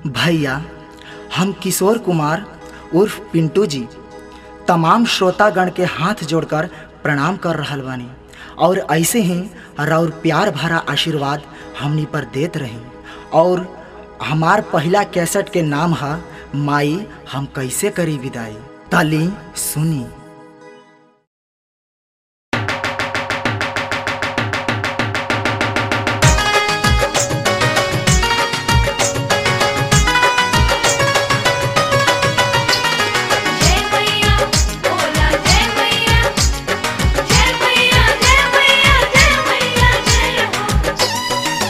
भैया हम किशोर कुमार उर्फ पिंटू जी तमाम श्रोतागण के हाथ जोड़कर प्रणाम कर रहल बानी और ऐसे ही और प्यार भरा आशीर्वाद हमनी पर देत रही और हमार पहला कैसेट के नाम है माई हम कैसे करी विदाई तली सुनी जय मैया बोला जय मैया जय मैया जय मैया जय मैया जय हो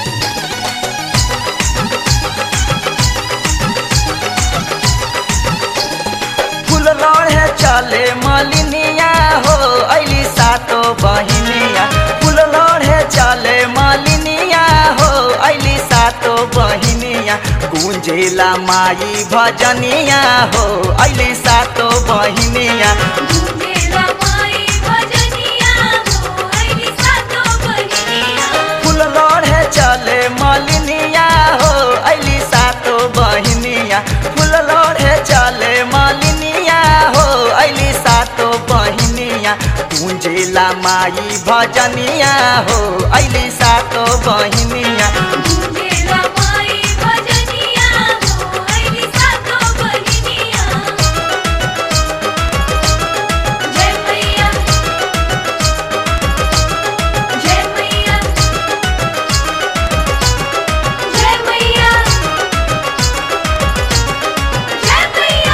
फूल लोढ़े चले मलिनिया हो ऐली सातो बहिनिया फूल लोढ़े चले मलिनिया हो ऐली सातो बहिनिया गुंजेला माई भजनिया हो ऐली सातो बहिनिया गूंजेला माई भजनिया हो ऐली सातो बहिनिया फूल लोढ़े चले मलिनिया हो ऐली सातो बहिनिया फूल लोढ़े चले मलिनिया हो ऐली सातो बहिनिया गुंजेला माई भजनिया हो ऐली सातो बहिनिया गूंजेला माई भजनिया हो ऐली सातो बहिनिया जय मैया जय मैया जय मैया जय मैया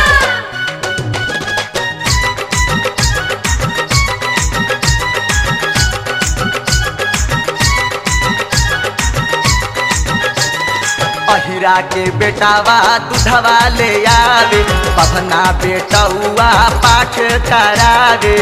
अहिरा के बेटावा दूधवा ले आवे पवना बेटौआ पाठ करावे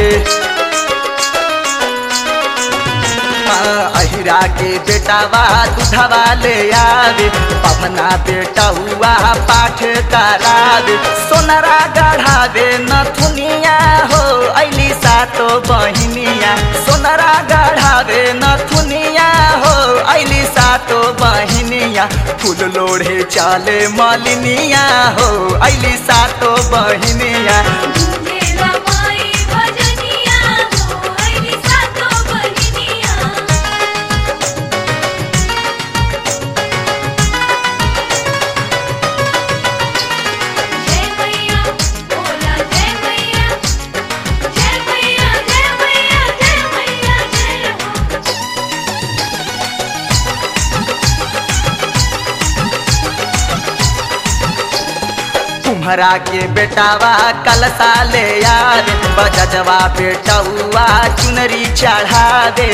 हाँ, अहिरा के बेटावा दूधवा ले आवे पवना बेटौआ पाठ करावे सोनरा गढ़ावे नथुनिया हो ऐली सातो बहिनिया सोनरा गढ़ावे नथुनिया हो ऐली सातो बहिनिया फूल लोढ़े चले मलिनिया हो ऐली सातो बहिनिया गूंजेला माई भजनिया हो ऐली सातो बहिनिया जय मैया बोला जय मैया जय मैया जय मैया जय मैया जय हो तुम्हरा के बेटावा कलसा ले यार बजजवा बेटौआ चुनरी चढ़ावे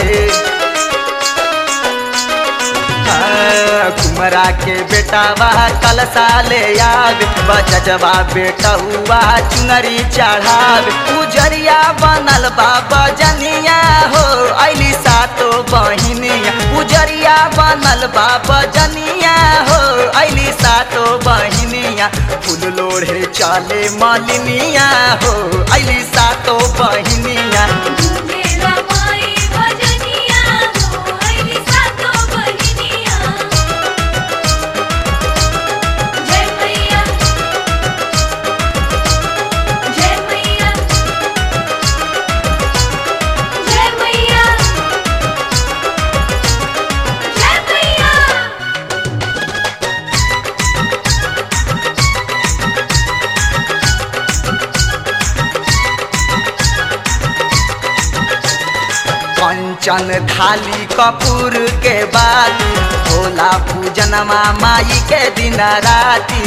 हाँ, कुमरा के बेटावा कलसा ले आवे बजजवा बेटौआ चुनरी चढ़ावे उजरिया बनल बा बजनिया हो ऐली सातो बहिनिया उजरिया बनल बा बजनिया हो ऐली सातो बहिनिया फूल लोढ़े चले मलिनिया हो ऐली सातो बहिनिया गूंजेला माई भजनिया हो ऐली सातो बहिनिया जय मैया जय मैया जय मैया जय मैया कंचन थाली कपूर के बाती भोला पूजनमा माई के दिन राती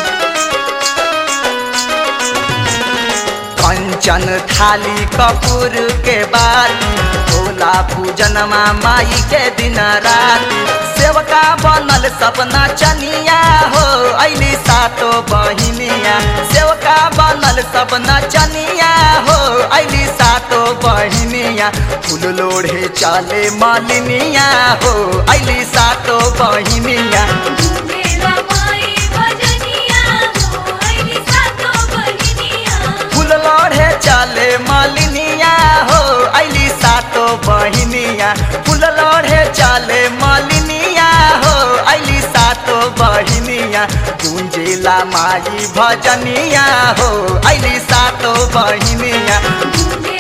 कंचन थाली कपूर के बाती भोला पूजनमा माई के दिन राती सेवका बनल सपना चनिया हो ऐली सातो बहिनिया सेवका बनल सपना चनिया हो ऐली सातो बहिनिया फूल लोढ़े चले मालिनिया हो ऐली सातो बहिनिया गूंजेला माई भजनिया हो ऐली सातो बहिनिया फूल लोढ़े चले मालिनिया हो ऐली सातो बहिनिया फूल लोढ़े चले मालिनिया हो ऐली सातो बहिनिया गुंजेला माई भजनिया हो अली सातो बहिनिया गूंजे